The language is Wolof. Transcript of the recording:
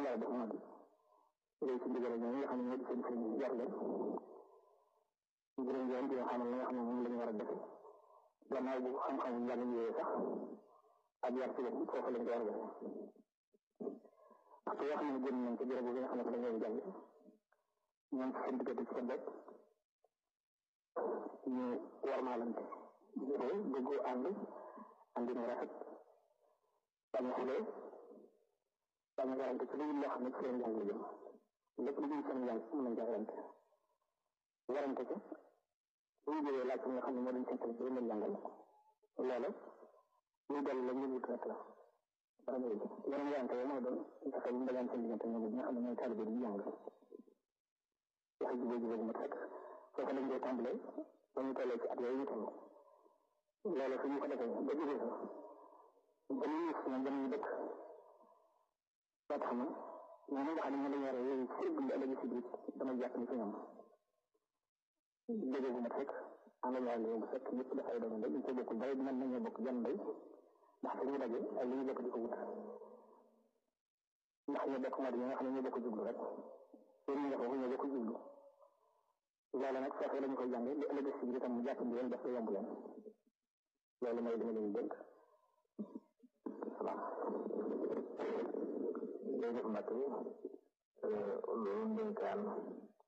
war a def moo di léegi ci ndigal ñoom nga xam ne ñoo di seen sëriñ yar leen juróom yoon di nga xamal la nga xam ne moom la ñu war a def gannaaw bu xam-xam njàng ñëwee sax ak yar ci bopp foofu lañ ko war a def waxtu yoo xam ne génn nañ ko béréb bi nga xam ne dañ leen jàng ñoom ci seen diggante ci seen bopp ñu warmaalante jubóo déggoo ànd àndi na rafet bañ a xulee bañ a garante ci lu loo xam ne ci seen njàng la jëm lépp lu jëm seen njàng mën nañ jagarante warante ko bu ñu jógee laaj nga xam ne moo dañ seen seen bi leen jàngal loola ñu dellu la ñu wut rek la dara muy yeneen warante yoo mooy doon fexe ñu dagaan seen diggante ñoom ñi nga xam ne ñooy taalibe di jàng waxe jubóo jubóo bu mat rek foofu lañ koy tàmbalee ba ñu tollee ci at yooyu ñu toll loolu su ñu ko defee ba jógee fa ba ñu gis ñoom dañuy dëkk ba tax na ñoom nga xam ne ñoo lañ war a yooyu ci dund ëllëg si biir dama jàpp ni ci ñoom jógee bu mat rek am nañu wàllu bu fekk ñëpp dafay doon ndey ñu ko bokkul dara mën nañoo bokk jan ndey ndax suñu daje ak li ñu bokk di ko wut ndax ñu bokk mat yi nga xam ne ñoo bokk jublu rek yéen ñi nga foofu ñoo bokk jublu loolu nag foofu lañu koy jàngee li ëllëg si biir itam mu jàpp leen def ko yomb leen loolu mooy li ma leen dénk salaam jërëjëf Mbacke loolu ndénkaan